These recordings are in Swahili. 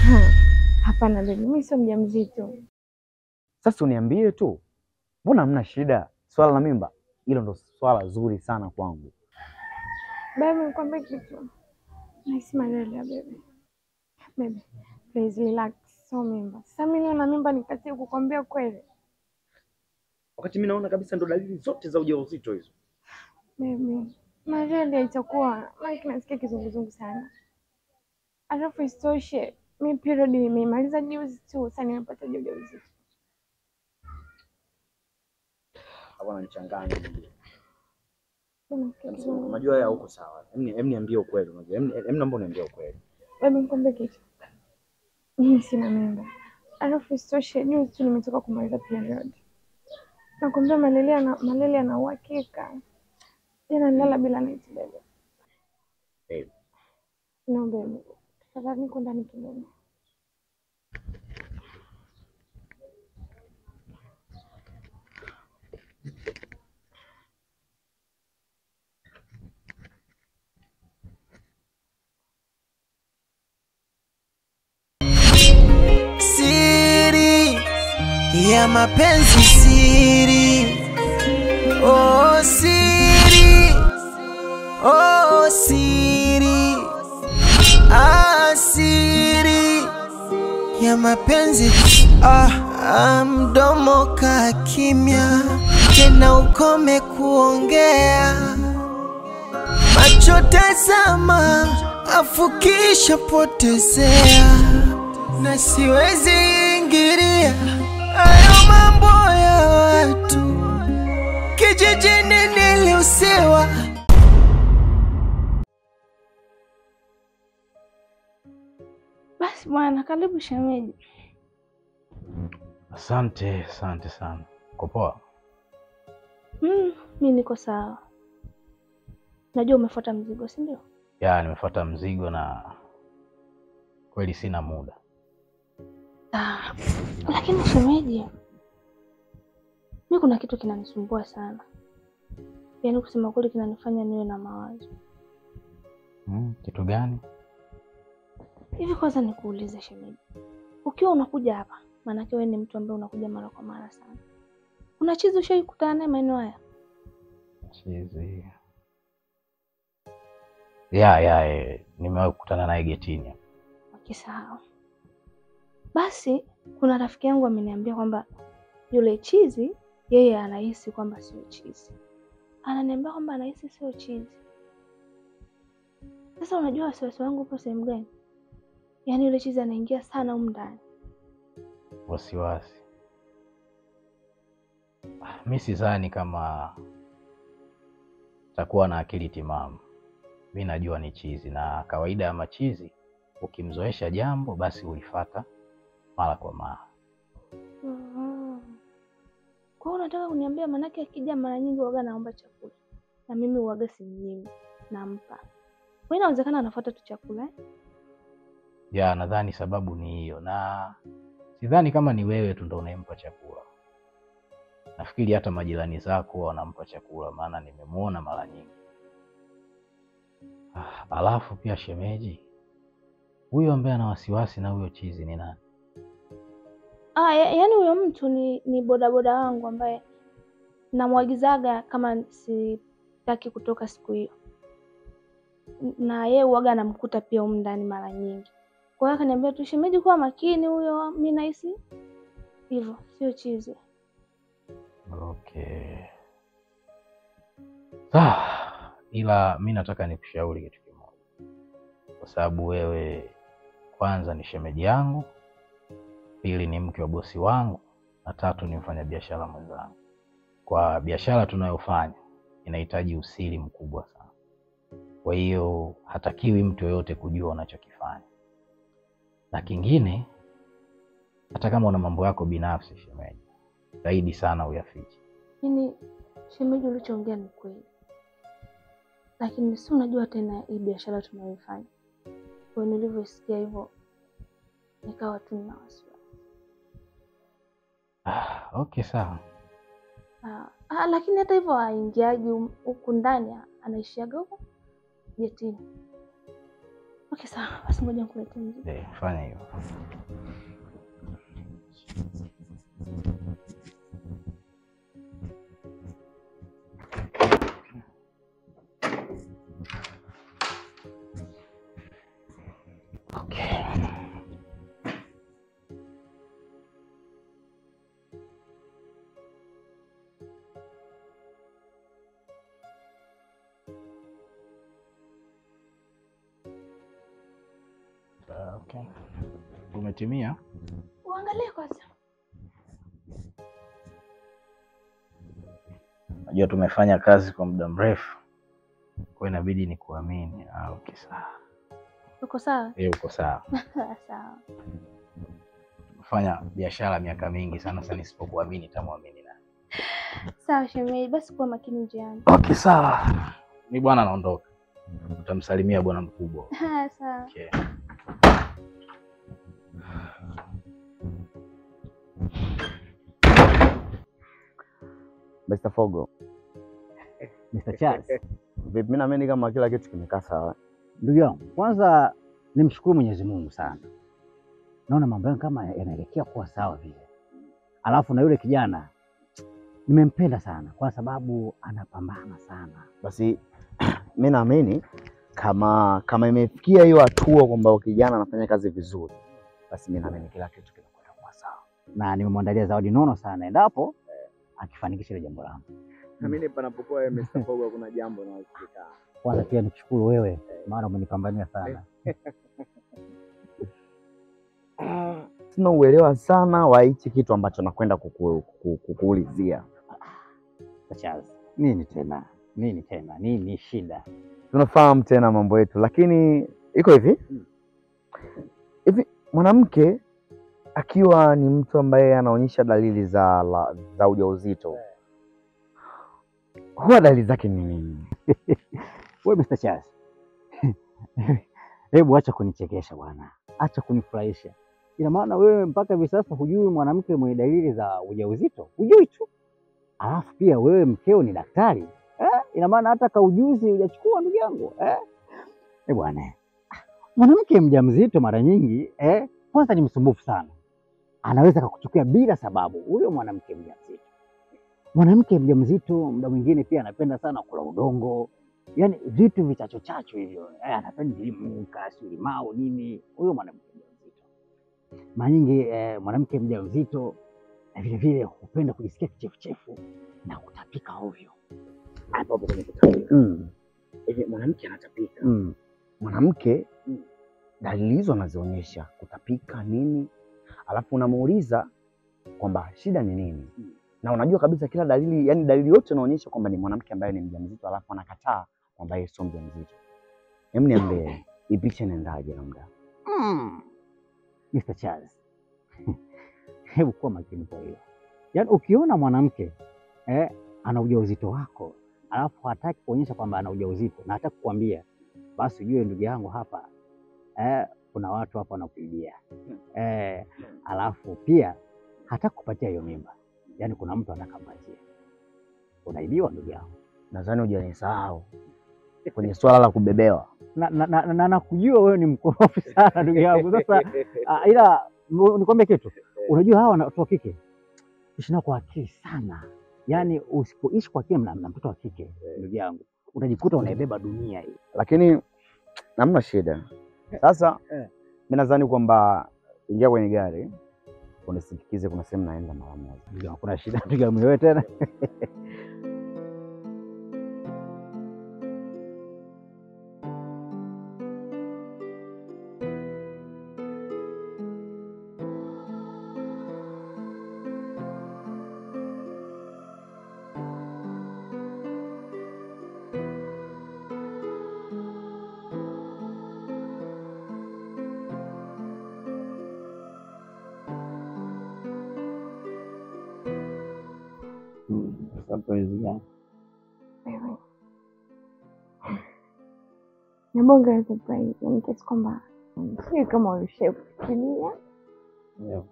Hapana baby, mimi sio mjamzito. Sasa uniambie tu, mbona hamna shida? Swala la mimba hilo ndo swala zuri sana kwangu. Baby, nikwambie kitu. Nahisi malaria baby. Baby, please relax. Sio mimba. Sasa mimi na mimba nikatie kukwambia kweli. Wakati mimi naona kabisa ndo dalili zote za ujauzito hizo. Baby, malaria itakuwa maana nasikia kizunguzungu sana. Alafu isitoshe, mi period nimeimaliza juzi tu, sasa nimepata ujauzito. Hapana nichanganye. Unasikia kizunguzungu? Unajua ya huko sawa. Hem niambie ukweli unajua. Hem naomba uniambie ukweli. Baby, nikwambie kitu. Mimi sina mimba. Alafu isitoshe, juzi tu nimetoka kumaliza period. Nakwambia malaria na malaria na uhakika. Tena nilala bila neti baby. Babe. No baby. Tafadhali niko ndani kidogo. siri ya mapenzi siri oh siri oh siri ah siri ya mapenzi ah, ah mdomo ka kimya tena ukome kuongea macho tazama afukisha potezea na siwezi ingilia hayo mambo ya watu kijijini niliusiwa Basi bwana, karibu shemeji. Asante, asante sana. Uko poa? Mm, mi niko sawa. Najua umefuata mzigo, si ndio? Ya, nimefuata mzigo na kweli sina muda. Ah, lakini shemeji, mi kuna kitu kinanisumbua sana, yaani kusema kweli kinanifanya niwe na mawazo Hmm, kitu gani? hivi. Kwanza nikuulize shemeji, ukiwa unakuja hapa, maanake wewe ni mtu ambaye unakuja mara kwa mara sana, kuna chizi ushawahi kukutana naye maeneo haya? Chizi. Ya, ya, eh, nimewahi kukutana naye getini. Wakisahau basi, kuna rafiki yangu ameniambia kwamba yule chizi yeye anahisi kwamba sio chizi, ananiambia kwamba anahisi sio chizi. Sasa unajua wasiwasi wangu upo sehemu gani? Yaani yule chizi anaingia sana humu ndani. Wasiwasi. Ah, Mi sidhani kama takuwa na akili timamu. Mi najua ni chizi, na kawaida ya machizi, ukimzoesha jambo basi ulifata mara kwa mara. Mhm. Kwa hiyo unataka kuniambia, maanake akija mara nyingi uwaga naomba chakula na mimi uwaga simnyimi, nampa. Kwa hiyo inawezekana anafuata tu chakula eh? Ya, nadhani sababu ni hiyo, na sidhani kama ni wewe tu ndo unayempa chakula. Nafikiri hata majirani zako wanampa chakula, maana nimemwona mara nyingi. Ah, alafu pia shemeji, huyo ambaye ana wasiwasi na huyo chizi ni nani? Ah, ya, yaani huyo mtu ni, ni bodaboda wangu ambaye namwagizaga kama sitaki kutoka siku hiyo, N- na yeye uwaga anamkuta pia humu ndani mara nyingi. Kwa hiyo akaniambia tu, shemeji, kuwa makini, huyo mi nahisi hivyo, sio chizi. Okay. Sawa, ila mi nataka nikushauri kitu kimoja, kwa sababu wewe kwanza ni shemeji yangu, pili ni mke wa bosi wangu, na tatu ni mfanyabiashara mwenzangu. Kwa biashara tunayofanya inahitaji usiri mkubwa sana, kwa hiyo hatakiwi mtu yoyote kujua unachokifanya. Na kingine, hata kama una mambo yako binafsi, shemeji, zaidi sana uyafiche. Yaani shemeji, ulichoongea ni kweli, lakini si unajua tena hii biashara tunayoifanya. Kwa hiyo nilivyosikia hivyo, nikawa tu nina wasiwasi. Ah, okay sawa. Ah, ah, lakini hata hivyo aingiaji huku ndani, anaishiaga huko getini. Okay, sawa basi, ngoja nikuletee mzigo. Eh, fanya hivyo. Okay. Ah, Okay. Umetimia? Uangalie kwanza. Najua tumefanya kazi kwa muda mrefu, kwa hiyo inabidi nikuamini. Ah, okay, sawa. Uko sawa? Eh, uko sawa. Sawa. Tumefanya biashara miaka mingi sana, sasa nisipokuamini tamwamini nani? Sawa shemeji, basi kuwa makini njiani. Okay, sawa. Mi bwana naondoka, utamsalimia bwana mkubwa. Sawa. Okay. Mr. Fogo, Mr. Charles, vipi? Mimi naamini kama kila kitu kimekaa sawa. ndugu yangu, kwanza nimshukuru Mwenyezi Mungu sana, naona mambo yangu kama yanaelekea kuwa sawa vile. Alafu na yule kijana nimempenda sana, kwa sababu anapambana sana. Basi mi naamini kama kama imefikia hiyo hatua kwamba kijana anafanya kazi vizuri, basi mi naamini kila kitu kinakwenda kuwa sawa. na nimemwandalia zawadi nono sana endapo akifanikisha ile jambo langu. Naamini panapokuwa Mr. Fogo kuna jambo linalofikana. Kwanza pia nikushukuru wewe, maana umenipambania sana. Sina uelewa sana wa hichi kitu ambacho nakwenda kuku- kuku- kukuulizia. Mr. Charles, nini tena nini tena nini shida? Tunafahamu tena mambo yetu, lakini iko hivi hivi, mwanamke akiwa ni mtu ambaye anaonyesha dalili za la, za ujauzito huwa dalili zake ni nini? Wewe Mr. Charles, hebu acha kunichekesha bwana, acha kunifurahisha. Ina maana wewe mpaka hivi sasa hujui mwanamke mwenye dalili za ujauzito? Hujui tu, alafu pia wewe mkeo ni daktari eh? Ina maana hata kaujuzi hujachukua ndugu yangu eh? Eh bwana, mwanamke mjamzito mara nyingi eh, kwanza ni msumbufu sana, anaweza kakuchukia bila sababu huyo mwanamke mjamzito. Mwanamke mjamzito muda mwingine pia anapenda sana kula udongo, yaani vitu vichacho chacho hivyo eh, anapenda limu, kasi, limau nini, huyo mwanamke mjamzito. Mara nyingi eh, mwanamke mjamzito na vile vile hupenda kujisikia kichefuchefu na kutapika ovyo. Hapo hapo kwenye kutapika. Mm, Hivi mwanamke anatapika, mm. mwanamke dalili hizo anazionyesha, kutapika nini, alafu unamuuliza kwamba shida ni nini, na unajua kabisa kila dalili, yani dalili yote inaonyesha kwamba ni mwanamke ambaye ni mjamzito, alafu anakataa kwamba yeye sio mjamzito. Hem, niambie hii picha inaendaje? Labda Mm. Mr. Charles, hebu kuwa makini kwa hiyo. Yaani ukiona mwanamke eh, ana ujauzito wako alafu hataki kuonyesha kwamba ana ujauzito na hataki kukwambia, basi ujue ndugu yangu hapa eh, kuna watu hapa wanakuibia eh, alafu pia hataki kupatia hiyo mimba, yaani kuna mtu anataka mpatie, unaibiwa ndugu yangu. nadhani hujanisahau kwenye swala la kubebewa. na na, na, na, na nakujua wewe ni mkorofi sana ndugu yangu. Sasa ah, ila mu- nikwambie kitu, unajua hawa watoto wa kike ishi nao kwa akili sana, yaani usipoishi kwa akili na, na mtoto wa kike ndugu yangu utajikuta unaibeba dunia hii. lakini namna shida. Sasa Eh. mi nadhani kwamba ingia kwenye gari unisindikize, kuna sehemu naenda mara moja. Ndugu yangu, kuna shida ndugu yangu wewe tena surprise gani? Wewe. Ni bonge la surprise, yani kiasi kwamba sijui kama ulishai kufikiria. Wewe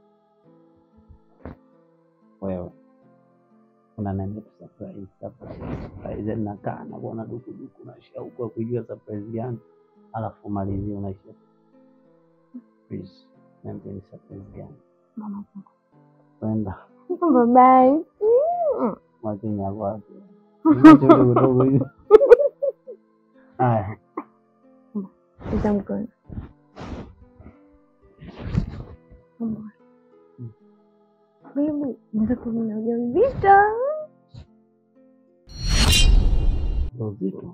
wewe unaniambia tu surprise surprise surprise, nakaa nakuona duku duku na shauku ya kujua surprise gani? alafu malizie unaisha. Please, niambie ni surprise gani? Mama, Kwenda bye bye. mwacheni hapo hapo. Mwache dogo dogo hiyo. Haya, Ita mkono. Mambo. Baby, nataka kuwa na ujauzito. ndio uzito.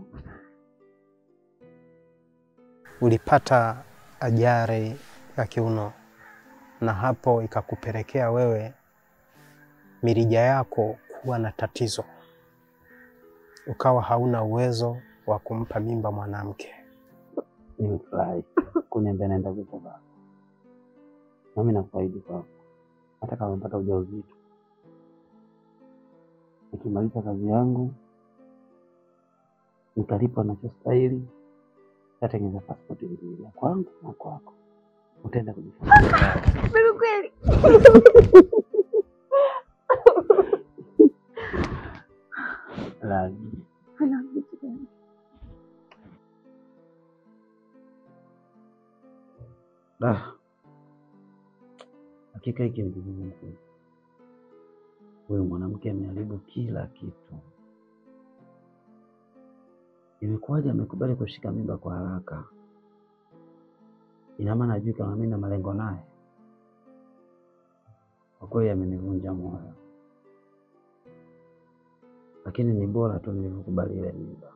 ulipata ajali ya kiuno na hapo ikakupelekea wewe mirija yako kuwa na tatizo, ukawa hauna uwezo wa kumpa mimba mwanamke. Nimefurahi kuniambia naenda kuzaa. Nami nakuahidi kwako, hata kama umepata ujauzito, nikimaliza kazi yangu nikalipwa nachostahili, tatengeneza pasipoti mbili ya kwangu na kwako, utaenda kujifungua. Baby kweli. Lazima Ana vitu gani? Da, hakika hiki ni kizungumkuti. Huyu mwanamke ameharibu kila kitu. Imekuwaje amekubali kushika mimba kwa haraka? Ina maana ajui kama mimi na malengo naye. Kwa kweli amenivunja moyo, lakini ni bora tu nilivyokubali ile mimba.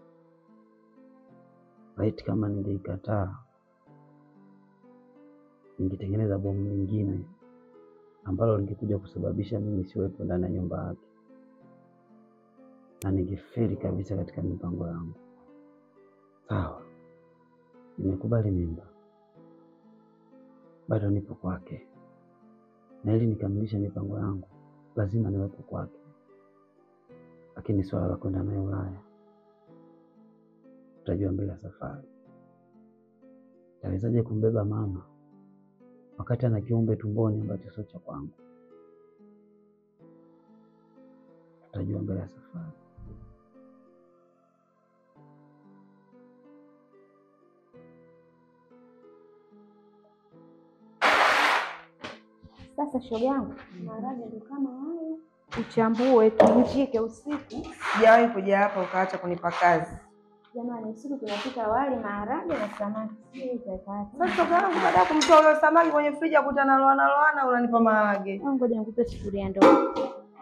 Laiti kama ningeikataa ningetengeneza bomu lingine ambalo lingekuja kusababisha mimi siwepo ndani ya nyumba yake na ningefeli kabisa katika mipango yangu. Sawa, nimekubali mimba, bado nipo kwake, na ili nikamilishe mipango yangu lazima niwepo kwake. Lakini swala la kwenda naye Ulaya tutajua mbele ya safari. Tawezaje kumbeba mama wakati ana kiumbe tumboni ambacho sio cha kwangu? Tutajua mbele ya safari. Sasa shoga yangu, maharage ndo kama hayo, uchambue tuvunjike usiku. Sijawahi kuja hapa ukaacha kunipa kazi. Jamani, usiku tunapika wali, maharage na samaki. Sijui itakaa. Sasa kama baada ya kumtoa ule samaki kwenye friji akutana loana loana, unanipa maharage. Au Ngoja nikupe sufuria ndogo.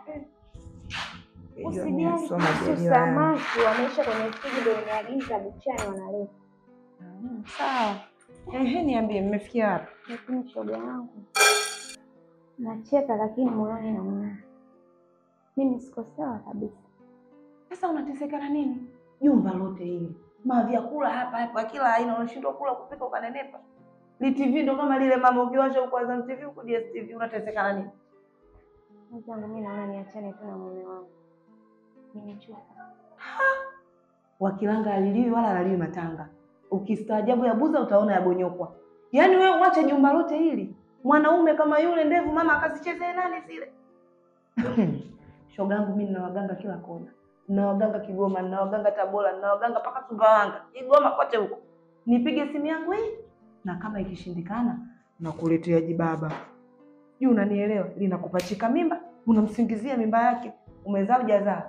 Usijali Soma kuhusu jaliwa yangu. samaki, wameisha kwenye friji, ndio nimeagiza buchani wanaleta. Mm, Sawa. Ehe, niambie mmefikia wapi? Lakini shoga yangu, nacheka lakini moyoni naumia. Mimi siko sawa kabisa. Sasa unateseka na nini? Jumba lote hili. Mavyakula hapa hapa kila aina unashindwa kula kupika ukanenepa. Ni TV ndo kama lile mama ukiwasha huko Azam TV huko DSTV unateseka na nini? Mwenzangu, mimi naona niachane tu na mume wangu, nimechoka. Wakilanga aliliwi wala alaliwi matanga. Ukistaajabu ya buza utaona yabonyokwa. Yaani wewe uache jumba lote hili. Mwanaume kama yule ndevu mama akazichezee nani zile? Shogangu mimi nina waganga kila kona. Nina waganga Kigoma, nina waganga Tabora, nina waganga mpaka Sumbawanga. Kigoma kote huko. Nipige simu yangu hii na kama ikishindikana nakuletea jibaba. Juu unanielewa? Linakupachika mimba, unamsingizia mimba yake. Umezaa hujazaa?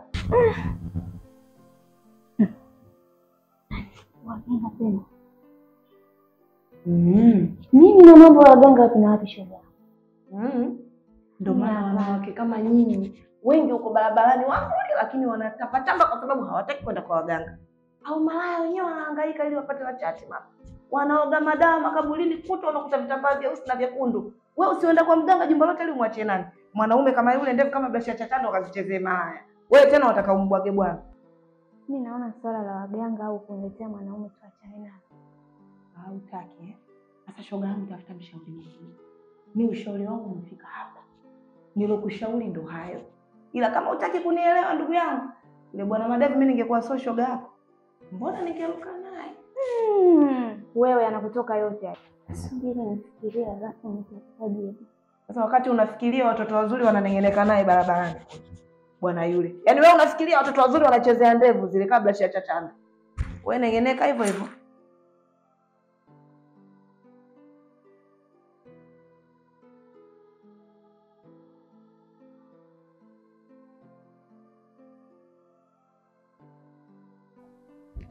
Waganga tena Mm. nini na mambo ya waganga wapi na wapi, shoga? Mm. Ndio Mimi maana hapa. wanawake kama nyinyi wengi huko barabarani wazuri, lakini wanatapatamba kwa sababu hawataki kwenda kwa waganga. Au malaya wenyewe wanahangaika ili wapate wachache mama, wanaoga madawa makaburini, kuta unakuta vitambaa vyeusi na vyekundu. Wewe usienda kwa mganga jumba lote ili umwachie nani? Mwanaume kama yule ndevu kama blasha cha chando akazichezee malaya. Wewe tena wataka umbwage bwana. Mi naona swala la waganga au kuniletea mwanaume tuachane nalo. Hautaki eh? Sasa shoga yangu, tafuta mshauri mwingine. Mi ushauri wangu umefika hapa, nilokushauri ndo hayo, ila kama utaki kunielewa ndugu yangu, yule bwana Madevu, mi ningekuwa sio shoga yako, mbona ningeruka naye? Hmm, wewe anakutoka yote haya. Subiri nifikirie, alafu nitakupa jibu. Sasa wakati unafikiria watoto wazuri wananeng'eneka naye barabarani, bwana yule, yaani wewe unafikiria watoto wazuri wanachezea ndevu zile kabla shia chachanda, wewe neng'eneka hivyo hivyo.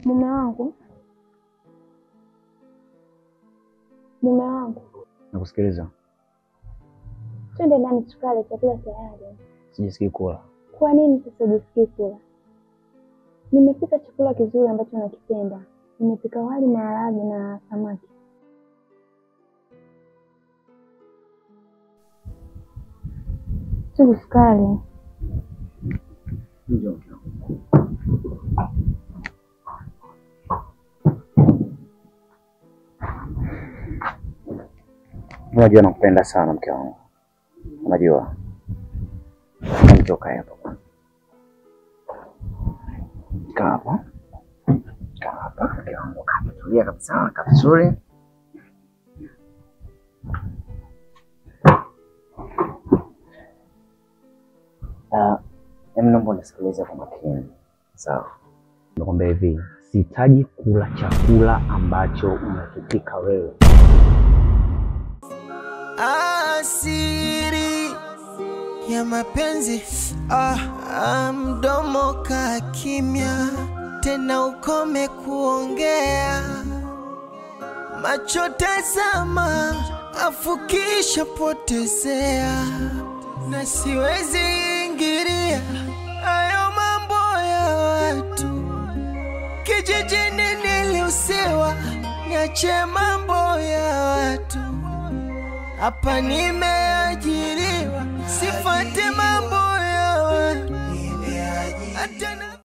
Mume wangu, mume wangu, Nakusikiliza. twende ndani tukale, chakula tayari. Sijisikii kula. Kwa nini sasa ujisikii kula? Nimepika chakula kizuri ambacho nakipenda. Nimepika wali, maharage na samaki. Chungu sukari. Unajua nakupenda sana mke wangu. Unajua. Nitoka hapa kwanza. Kaa hapa. Kaa hapa mke wangu. Kaa tulia kabisa, kaa vizuri. Ah, Hebu naomba unisikilize kwa makini. Sawa. Nakwambia hivi, sihitaji kula chakula ambacho unakipika wewe. asiri ya mapenzi ah, ah, mdomo ka kimya tena ukome kuongea macho tazama afukisha potezea na siwezi ingilia hayo mambo ya watu kijijini niliusiwa niache mambo ya watu hapa nimeajiriwa, sifate mambo ya watu. Hata